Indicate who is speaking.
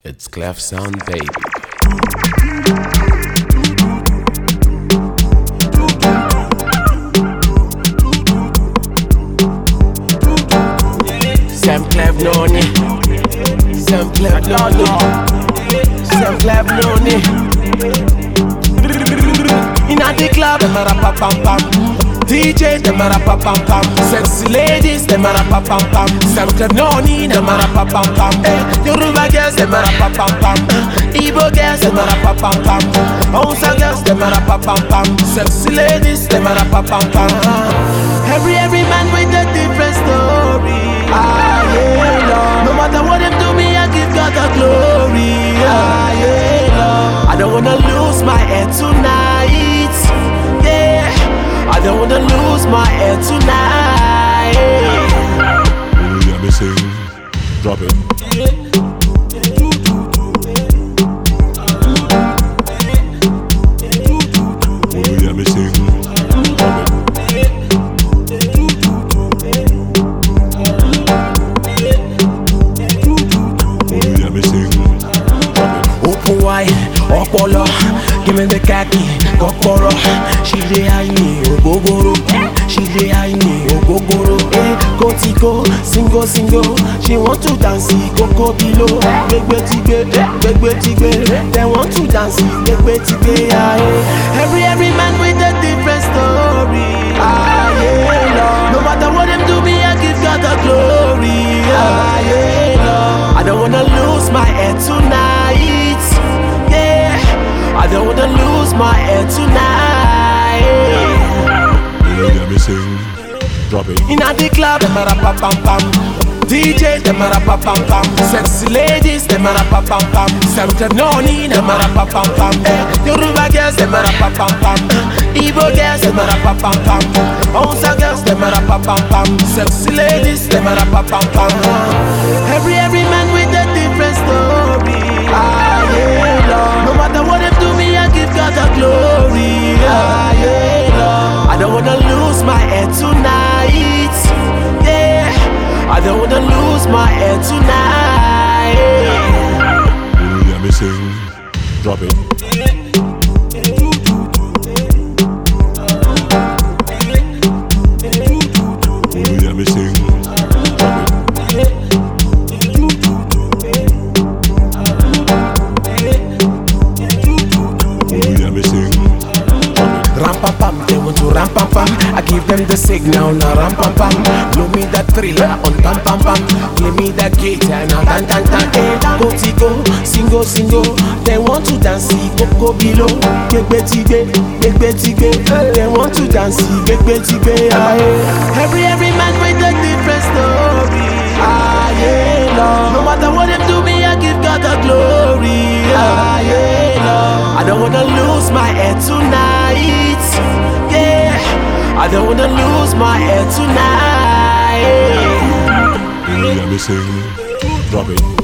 Speaker 1: It's Clef Sound Baby. Sam Clef Noni. Sam Clef Noni. Sam Clef Noni. In a the club, them a rap pam pam. DJ, them a rap pam pam. Sexy ladies, them a rap pam pam. Sam Clef Noni, them a rap pam pam. Eh, Yoruba girls, them a rap pam pam. Igbo girls, them a rap pam pam. Hausa girls, them a rap pam pam. Sexy ladies, them a rap pam pam. Every every man with a different story. Ah, yeah, Lord. No matter what them do me, I give God the glory. Ah, yeah, Lord. I don't wanna lose my head tonight. Yeah, I don't wanna lose my head tonight.
Speaker 2: When you hear me sing, drop it. When you hear me sing, drop it. When you hear me sing, drop it.
Speaker 1: Open wide, ọpọlọ, give me the khaki, kọ́kọ́rọ́. She dey high me ogogoro, she dey high me ogogoro. Eh, kotiko, single single, she want to dance koko bilo. Gbegbe ti gbe, gbegbe ti gbe, they want to dance gbegbe ti gbe. ah, eh. Every every man with a different story. Ah, yeah, Lord. No matter what them do me, I give God the glory. Ah, yeah, Lord. I don't wanna lose my head tonight. Yeah, I don't wanna lose my head tonight.
Speaker 2: When you hear me sing, drop it.
Speaker 1: In a the club, them a rap pam pam pam. DJ, them a rap pam pam pam. Sexy ladies, them a rap pam pam pam. Sam Noni, them a rap pam pam pam. Eh, Yoruba girls, them a rap pam pam pam. Igbo girls, them a rap pam pam pam. Hausa girls, them a rap pam pam pam. Sexy ladies, them a rap pam pam pam. Every every man with a different story. Ah yeah, Lord. No matter what them do me, I give God the glory. Ah yeah, Lord. I don't wanna lose my head tonight. Yeah, I don't wanna lose my head tonight.
Speaker 2: When you hear me sing, drop it. When you hear me sing, drop it. When you hear me sing, drop it.
Speaker 1: Ram pam pam, they want to ram pam pam. I give them the signal, now ram pam pam. Blow me that thriller on pam pam pam. Play me that guitar, now tan tan tan. Eh, go tigo, single single. They want to dance, go below. Gbegbe tigbe, gbegbe tigbe. They want to dance, gbegbe tigbe. Ah, eh. Every every man with a different story. Ah yeah, Lord. No matter what them do me, I give God the glory. Ah yeah, Lord. I don't wanna lose my head tonight. Yeah, I don't wanna lose my head tonight.
Speaker 2: When you hear me sing, drop it.